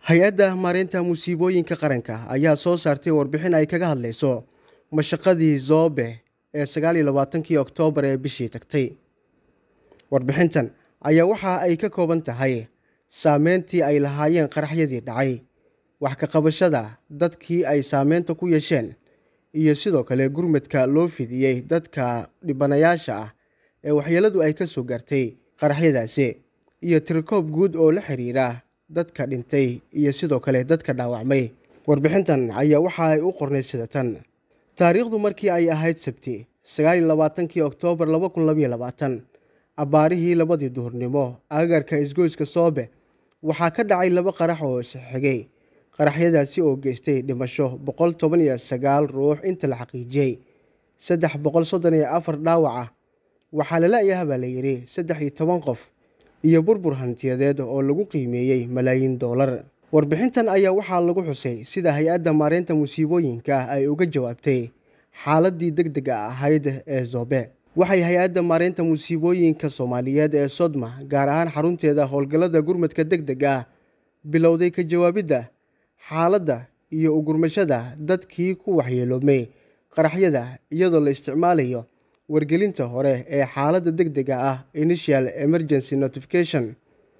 hay-adda maareynta musiibooyinka qaranka ayaa soo saartay warbixin ay kaga hadlayso mashaqadii zoobe ee sagaal iyo labaatankii oktoobar ee bishii tagtay warbixintan ayaa waxa ay ka kooban tahay saameyntii ay lahaayeen qaraxyadii dhacay wax ka qabashada dadkii ay saameynta ku yeesheen iyo sidoo kale gurmadka loo fidiyey dadka dhibanayaasha ah ee waxyeeladu ay ka soo gaartay qaraxyadaasi iyo tirikoob guud oo la xiriira dadka dhintay iyo sidoo kale dadka dhaawacmay warbixintan ayaa waxa ay u qornay sida tan taariikhdu markii ay ahayd sabti sagaal iyo labaatankii oktoobar laba kun labaiyo labaatan abbaarihii labadii duhurnimo agaarka isgoyska soobe waxaa ka dhacay laba qarax oo isxigay qaraxyadaasi oo geystay dhimasho boqol toban iyo sagaal ruux inta la xaqiijiyey saddex boqol soddon iyo afar dhaawac ah waxaa lala-yaha baa la yidhi saddex iyo toban qof iyo burbur hantiyadeed oo lagu qiimeeyey malaayiin doolar warbixintan ayaa waxaa lagu xusay sida hay-adda maareynta musiibooyinka ay uga jawaabtay xaaladii deg dega ahayd ee zoobe waxay hay-adda maareynta musiibooyinka soomaaliyeed ee sodma gaar ahaan xarunteeda howlgallada gurmadka deg deg ah bilowday ka jawaabidda xaaladda iyo ugurmashada dadkii ku waxyeeloomay qaraxyada iyadoo la isticmaalayo wargelinta hore ee xaaladda deg dega ah initial emergency notification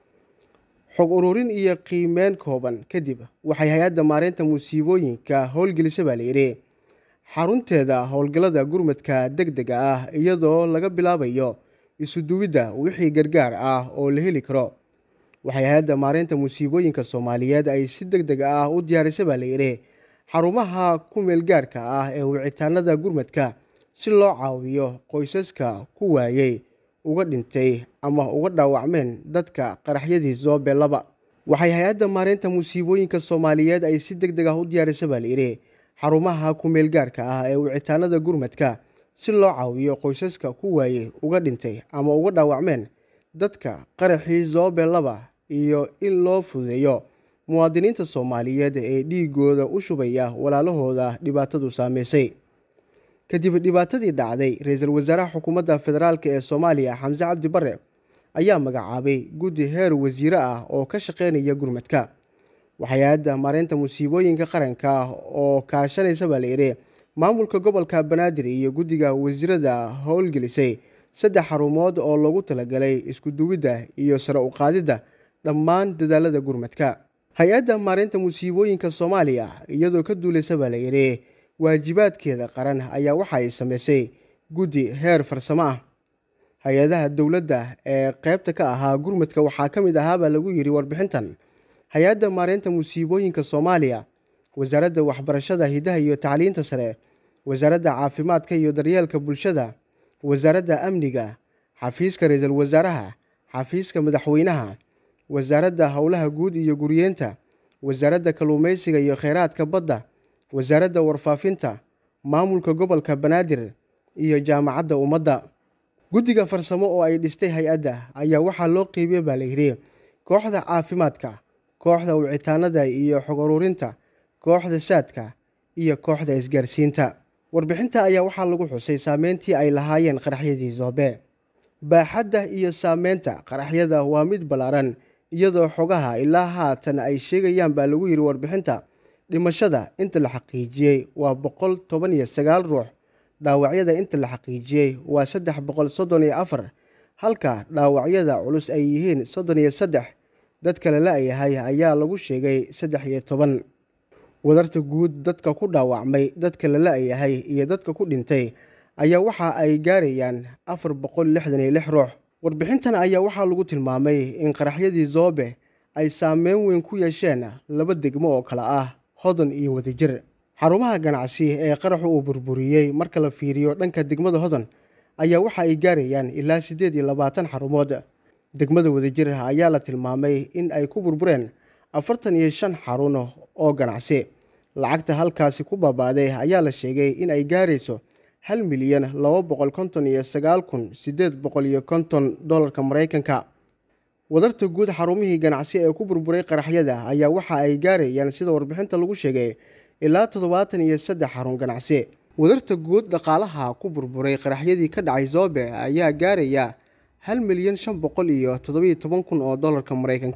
xog ururin iyo qiimeyn kooban kadib waxay hay-adda maareynta musiibooyinka howlgelisa baa layidhi xarunteeda howlgallada gurmadka deg dega ah iyadoo laga bilaabayo isuduwidda wixii gargaar ah oo la heli karo waxay hay-adda maareynta musiibooyinka soomaaliyeed ay si deg deg ah u diyaarisa baa layidhi xarumaha ku meelgaarka ah ee wicitaanada gurmadka si loo caawiyo qoysaska ku waayey uga dhintay ama uga dhaawacmeen dadka qaraxyadii zoobe laba waxay hay-adda maareynta musiibooyinka soomaaliyeed ay si deg deg ah u diyaarisa baa layidhi xarumaha ku meelgaarka ah ee wicitaanada gurmadka si loo caawiyo qoysaska ku waayey uga dhintay ama uga dhaawacmeen dadka qaraxii zoobe laba iyo in loo fududeeyo muwaadiniinta soomaaliyeed ee dhiigooda u shubaya walaalahooda dhibaatadu saameysay kadib dhibaatadii dhacday ra-iisul wasaaraha xukuumadda federaalk ee soomaaliya xamse cabdi bare ayaa magacaabay guddi heer wasiire ah oo ka shaqeynaya gurmadka waxay-adda maareynta musiibooyinka qaranka oo kaashanaysa baa layidhi maamulka gobolka banaadir iyo guddiga wasiirada howlgelisay saddex xarumood oo loogu talagalay isku duwidda iyo sare u qaadidda dhammaan dadaalada gurmadka hay-adda maareynta musiibooyinka soomaaliya iyadoo ka duulaysa baa layidhi waajibaadkeeda qaran ayaa waxa ay sameysay guddi heer farsamo ah hay-adaha dowladda ee qeybta ka ahaa gurmadka waxaa ka mid ahaabaa lagu yidhi warbixintan hay-adda maareynta musiibooyinka soomaaliya wasaaradda waxbarashada hidaha iyo tacliinta sare wasaaradda caafimaadka iyo daryeelka bulshada wasaaradda amniga xafiiska ra-iisul wasaaraha xafiiska madaxweynaha wasaaradda howlaha guud iyo guriyeenta wasaaradda kalluumeysiga iyo kheyraadka badda wasaaradda warfaafinta maamulka gobolka banaadir iyo jaamacadda ummadda guddiga farsamo oo ay dhistay hay-adda ayaa waxaa loo qeybiyey baa layidhi kooxda caafimaadka kooxda wicitaanada iyo xog ururinta kooxda saadka iyo kooxda isgaarsiinta warbixinta ayaa waxaa lagu xusay saameyntii ay lahaayeen qaraxyadii zoobe baaxadda iyo saameynta qaraxyada waa mid ballaaran iyadoo xogaha ilaa haatan ay sheegayaan baa lagu yidhi warbixinta dhimashada inta la xaqiijiyey waa boqol toban iyo sagaal ruux dhaawacyada inta la xaqiijiyey waa saddex boqol soddon iyo afar halka dhaawacyada culus ay yihiin soddon iyo saddex dadka la la-yahay ayaa lagu sheegay saddex iyo toban wadarta guud dadka ku dhaawacmay dadka la la-yahay iyo dadka ku dhintay ayaa waxa ay gaarayaan afar boqol lixdan iyo lix ruux warbixintan ayaa waxaa lagu tilmaamay in qaraxyadii zoobe ay saameyn weyn ku yeesheen laba degmo oo kale ah hodan iyo wadajir xarumaha ganacsi ee qaraxu uu burburiyey marka la fiiriyo dhanka degmada hodan ayaa waxa ay gaarayaan ilaa siddeed iyo labaatan xarumood degmada wadajir ayaa la tilmaamay in ay ku burbureen afartan iyo shan xarun oo ganacsi lacagta halkaasi ku baabaaday ayaa la sheegay in ay gaarayso hal milyan laba boqol konton iyo sagaal kun siddeed boqol iyo konton dollarka maraykanka wadarta guud xarumihii ganacsi ee ku burburay qaraxyada ayaa waxa ay gaarayaan sida warbixinta lagu sheegay ilaa toddobaatan iyo saddex xarun ganacsi wadarta guud dhaqaalaha ku burburay qaraxyadii ka dhacay zoobe ayaa gaaraya hal milyan shan boqol iyo toddobiyo toban kun oo dollarka maraykanka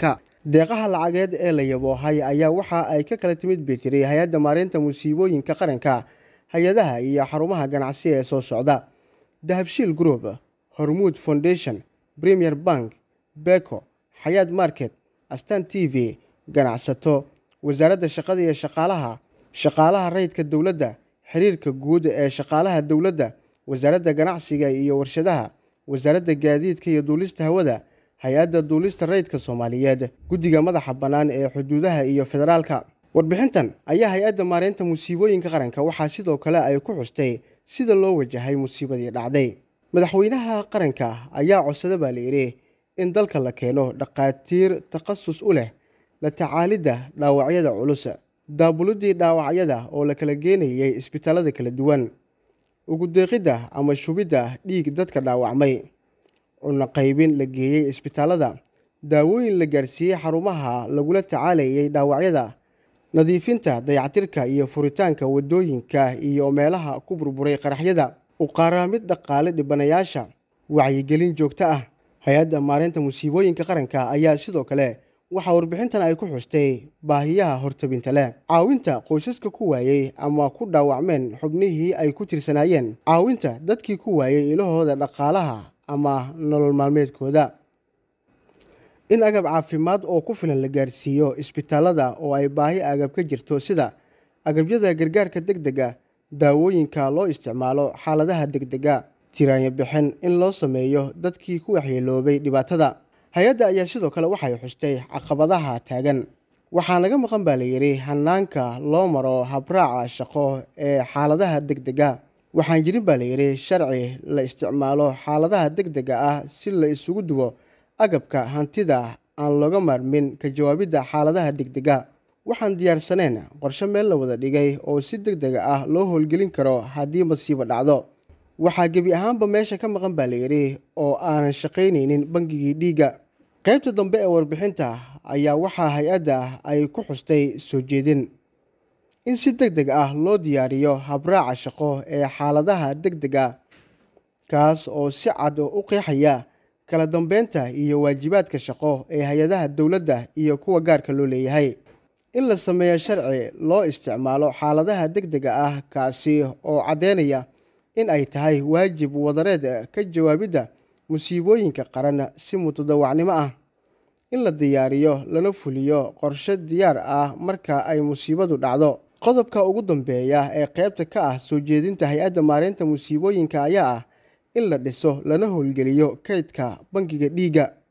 deeqaha lacageed ee la yaboohay ayaa waxa ay ka kala timid betiri hay-adda maareynta musiibooyinka qaranka hay-adaha iyo xarumaha ganacsi ee soo socda dahabshiil group hormuud foundation premier bank beko xayaad market astan t v ganacsato wasaaradda shaqada iyo shaqaalaha shaqaalaha rayidka dowladda xiriirka guud ee shaqaalaha dowladda wasaaradda ganacsiga iyo warshadaha wasaaradda gaadiidka iyo duulista hawada hay-adda duulista rayidka soomaaliyeed guddiga madaxa bannaan ee xuduudaha iyo federaalka warbixintan ayaa hay-adda maareynta musiibooyinka qaranka waxaa sidoo kale ay ku xustay sida loo wajahay musiibadii dhacday madaxweynaha qaranka ayaa codsada baa layidhi in dalka la keeno dhakhaatiir takhasus u leh la tacaalidda dhaawacyada culus daabulidii dhaawacyada oo la kala geenayay isbitaalada kala duwan ugu deeqidda ama shubidda dhiig dadka dhaawacmay cunno qaybin la geeyey isbitaalada daawooyin la gaarsiiyey xarumaha lagula tacaalayay dhaawacyada nadiifinta dayactirka iyo furitaanka waddooyinka iyo meelaha ku burburay qaraxyada uqaaraamid dhaqaale dhibanayaasha wacyigelin joogto ah hay-adda maareynta musiibooyinka qaranka ayaa sidoo kale waxaa warbixintan ay ku xustay baahiyaha hortabinta leh caawinta qoysaska ku waayey ama ku dhaawacmeen xubnihii ay ku tirsanaayeen caawinta dadkii ku waayey ilahooda dhaqaalaha ama nolol maalmeedkooda in agab caafimaad oo ku filan la gaarsiiyo isbitaalada oo ay baahi agab ka jirto sida agabyada gargaarka deg dega daawooyinka loo isticmaalo xaaladaha degdega tiraanyo bixin in loo sameeyo dadkii ku waxyeeloobay dhibaatada hay-adda ayaa sidoo kale waxay xustay caqabadaha taagan waxaa naga maqan baa layidhi hanaanka loo maro habraaca shaqo ee xaaladaha degdega waxaan jirin baa layidhi sharci la isticmaalo xaaladaha degdega ah si la isugu duwo agabka hantida aan looga maarmin ka jawaabidda xaaladaha degdega waxaan diyaarsaneen qorshe meel la wada dhigay oo si deg dega ah loo howlgelin karo haddii masiibo dhacdo waxaa gebi ahaanba meesha ka maqan baa layidhi oo aanan shaqaynaynin bangigii dhiigga qaybta dambe ee warbixinta ayaa waxaa hay-adda ay ku xustay soo jeedin in si deg deg ah loo diyaariyo habraaca shaqo ee xaaladaha deg dega kaas oo si cad u qeexaya kala dambeynta iyo waajibaadka shaqo ee hay-adaha dowladda iyo kuwa gaarka loo leeyahay in la sameeyo sharci loo isticmaalo xaaladaha deg dega ah kaasi oo caddeynaya in ay tahay waajib wadareed ka jawaabidda musiibooyinka qaran si mutadawacnimo ah in la diyaariyo lana fuliyo qorshe diyaar ah marka ay musiibadu dhacdo qodobka ugu dambeeya ee qaybta ka ah soo jeedinta hay-adda maareynta musiibooyinka ayaa ah in la dhiso lana howlgeliyo kaydka bangiga dhiigga